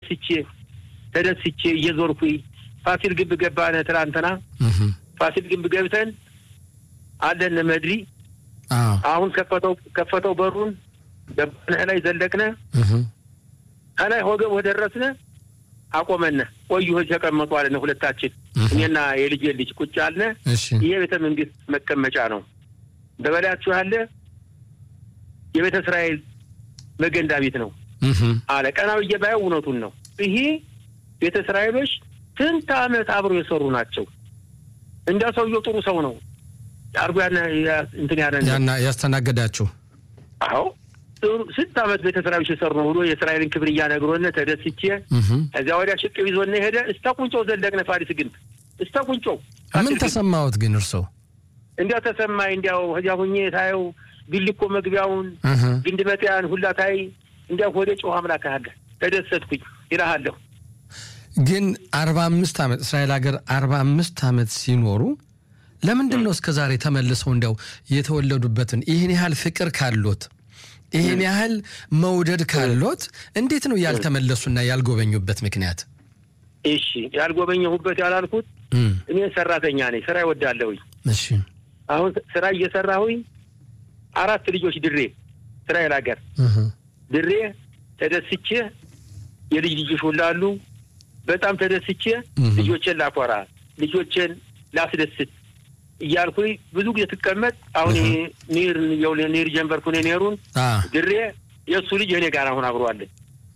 ተደስቼ ተደስቼ እየዞርኩኝ ፋሲል ግንብ ገባነ ትናንትና ፋሲል ግንብ ገብተን አለን መድሪ አሁን ከፈተው ከፈተው በሩን ገባነ ላይ ዘለቅነ ከላይ ወገብ ወደረስነ አቆመነ ቆዩ ተቀመጡ አለነ ሁለታችን እኔና የልጄ ልጅ ቁጭ አልነ ይሄ ቤተ መንግስት መቀመጫ ነው በበላያችሁ ያለ የቤተ እስራኤል መገንዳ ቤት ነው አለ ቀና ብዬ ባየው እውነቱን ነው ይሄ ቤተ እስራኤሎች ስንት አመት አብሮ የሰሩ ናቸው እንዳ ሰውየው ጥሩ ሰው ነው አርጎ እንትን ያለ ያስተናገዳችሁ አዎ ስንት አመት ቤተ እስራኤሎች የሰሩ ነው ብሎ የእስራኤልን ክብር እያነግሮነ ተደስቼ ከዚያ ወዲያ ሽቅብ ይዞነ ሄደ እስተ ቁንጮው ዘለቅነ ፋሪስ ግንብ እስተ ቁንጮው ምን ተሰማዎት ግን እርሶ እንዲያው ተሰማኝ እንዲያው ከዚያ ሁኜ ታየው ቢልኮ መግቢያውን ግንድ መጥያን ሁላ ታይ እንዲያው ወደ ጮህ አምላክ አለ ተደሰትኩኝ ይልሃለሁ ግን አርባ አምስት ዓመት እስራኤል ሀገር አርባ አምስት ዓመት ሲኖሩ ለምንድን ነው እስከ ዛሬ ተመልሰው እንዲያው የተወለዱበትን ይህን ያህል ፍቅር ካሎት ይህን ያህል መውደድ ካሎት እንዴት ነው ያልተመለሱና ያልጎበኙበት ምክንያት? እሺ ያልጎበኘሁበት ያላልኩት እኔ ሰራተኛ ነኝ፣ ስራ ይወዳለሁኝ። እሺ አሁን ስራ እየሰራሁኝ አራት ልጆች ድሬ እስራኤል ሀገር ድሬ ተደስቼ የልጅ ልጆች ሁላሉ በጣም ተደስቼ ልጆቼን ላኮራ ልጆቼን ላስደስት እያልኩኝ ብዙ ጊዜ ትቀመጥ አሁን ኒር ኒር ጀንበርኩን ኔሩን ድሬ የእሱ ልጅ እኔ ጋር አሁን አብሯለን።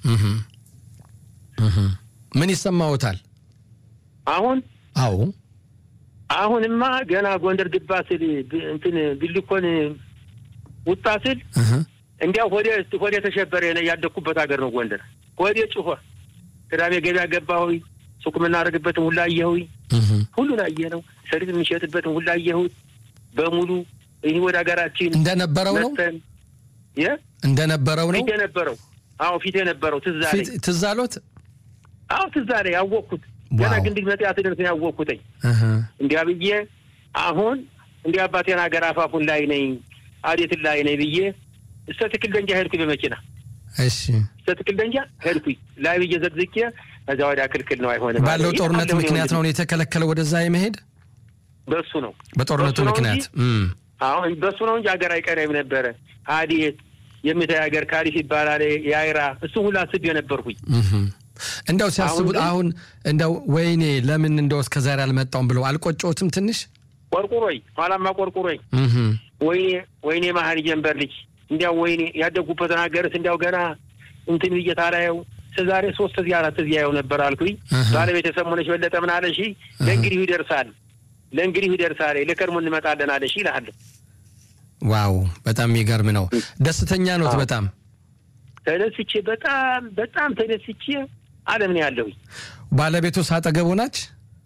ምን ይሰማዎታል አሁን? አዎ አሁንማ ገና ጎንደር ግባ ስል እንትን ቢልኮን ውጣ ስል እንዲያው ሆዴ ሆዴ ተሸበረ። ያደግኩበት ሀገር ነው ጎንደር። ሆዴ ጭሆ ቅዳሜ ገበያ ገባሁኝ። ሱቅ የምናደርግበትን ሁላ አየሁኝ። ሁሉን አየ ነው ሰሊጥ የሚሸጥበትን ሁላ አየሁት በሙሉ። ይህ ወደ ሀገራችን እንደነበረው ነው እንደነበረው ነው ፊት የነበረው አዎ፣ ፊት የነበረው ትዝ አለኝ። ትዝ አሎት? አዎ ትዝ አለኝ። ያወቅኩት ገና ግንድግ መጥያ ትደርስ ያወቅኩትኝ እንዲያ ብዬ አሁን እንዲህ አባቴን ሀገር አፋፉን ላይ ነኝ አዴትን ላይ ነኝ ብዬ እስከ ትክል ደንጃ ሄድኩኝ በመኪና እሺ እስከ ትክል ደንጃ ሄድኩኝ ላይ ብዬ ዘግዝቄ ከዚያ ወዲያ ክልክል ነው አይሆንም። ባለው ጦርነት ምክንያት ነው የተከለከለው ወደዛ የመሄድ በሱ ነው በጦርነቱ ምክንያት አሁን በሱ ነው እንጂ ሀገር አይቀረም ነበረ። አዴት የሚታይ ሀገር ካሪፍ ይባላል የአይራ እሱ ሁላ ስብ የነበርኩኝ እንደው ሲያስቡት አሁን እንደው ወይኔ ለምን እንደው እስከ ዛሬ አልመጣውም ብለው አልቆጨዎትም? ትንሽ ቆርቁሮኝ ኋላማ ቆርቁሮኝ ወይኔ ወይኔ መሀል ጀንበር ልጅ እንዲያው ወይኔ ያደጉበትን ሀገርስ እንዲያው ገና እንትን ብዬ ታላየው ዛሬ ሶስት እዚህ አራት እዚህ ያየው ነበር አልኩኝ። ባለቤት የሰሞነች በለጠ ምን አለሽ? ለእንግዲሁ ይደርሳል ለእንግዲሁ ይደርሳል ልከርሙ እንመጣለን አለሽ ይልሃለሁ። ዋው በጣም የሚገርም ነው። ደስተኛ ኖት? በጣም ተደስቼ በጣም በጣም ተደስቼ አለም ነው ያለሁኝ። ባለቤቱ ሳጠገቡ ናች?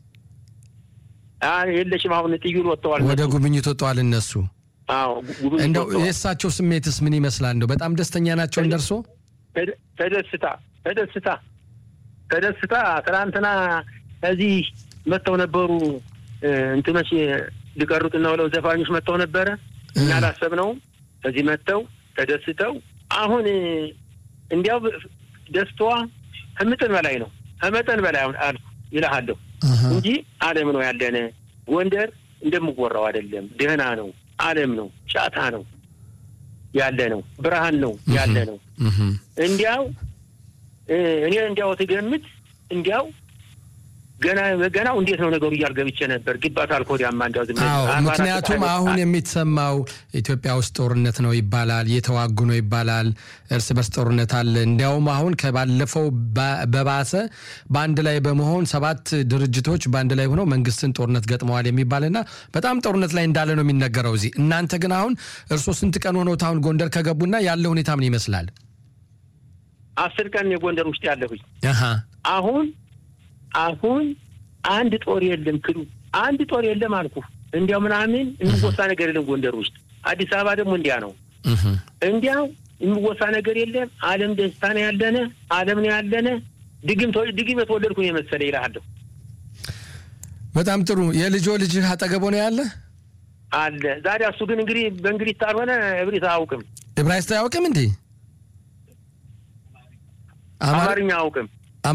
የለሽም። አሁን ጥዩን ወጥተዋል፣ ወደ ጉብኝት ወጥተዋል እነሱ። እንደው የእሳቸው ስሜትስ ምን ይመስላል? እንደው በጣም ደስተኛ ናቸው እንደርሶ? ተደስታ ተደስታ ተደስታ ትናንትና እዚህ መጥተው ነበሩ እንትኖች ሊቀሩትና ብለው ዘፋኞች መጥተው ነበረ። እኛ አላሰብነውም። ከዚህ መጥተው ተደስተው አሁን እንዲያው ደስታዋ ከመጠን በላይ ነው። ከመጠን በላይ አልኩ ይልሃለሁ እንጂ አለም ነው ያለነ። ጎንደር እንደምወራው አይደለም። ደህና ነው። አለም ነው። ጫታ ነው ያለ ነው። ብርሃን ነው ያለ ነው። እንዲያው እኔ እንዲያው ትገምት እንዲያው ገና ገናው እንዴት ነው ነገሩ እያልገብቼ ነበር። ግባት አልኮዲያማ እንዲያው ዝም ምክንያቱም አሁን የሚሰማው ኢትዮጵያ ውስጥ ጦርነት ነው ይባላል፣ እየተዋጉ ነው ይባላል፣ እርስ በርስ ጦርነት አለ። እንዲያውም አሁን ከባለፈው በባሰ በአንድ ላይ በመሆን ሰባት ድርጅቶች በአንድ ላይ ሆነው መንግስትን ጦርነት ገጥመዋል የሚባልና በጣም ጦርነት ላይ እንዳለ ነው የሚነገረው እዚህ። እናንተ ግን አሁን እርስዎ ስንት ቀን ሆነዎት አሁን ጎንደር ከገቡና ያለው ሁኔታ ምን ይመስላል? አስር ቀን የጎንደር ውስጥ ያለሁኝ አሁን አሁን አንድ ጦር የለም ክሉ አንድ ጦር የለም አልኩ። እንዲያው ምናምን የሚወሳ ነገር የለም ጎንደር ውስጥ። አዲስ አበባ ደግሞ እንዲያ ነው። እንዲያው የሚወሳ ነገር የለም። አለም ደስታ ነው ያለነ፣ አለም ነው ያለነ። ድግም ድግም የተወለድኩ ነው የመሰለ ይልሃለሁ። በጣም ጥሩ። የልጆ ልጅህ አጠገቦ ነው ያለ አለ። ዛሬ እሱ ግን እንግዲህ በእንግሊዝ ካልሆነ እብሪት አያውቅም፣ ዕብራይስጥ አያውቅም እንዴ? አማርኛ አያውቅም።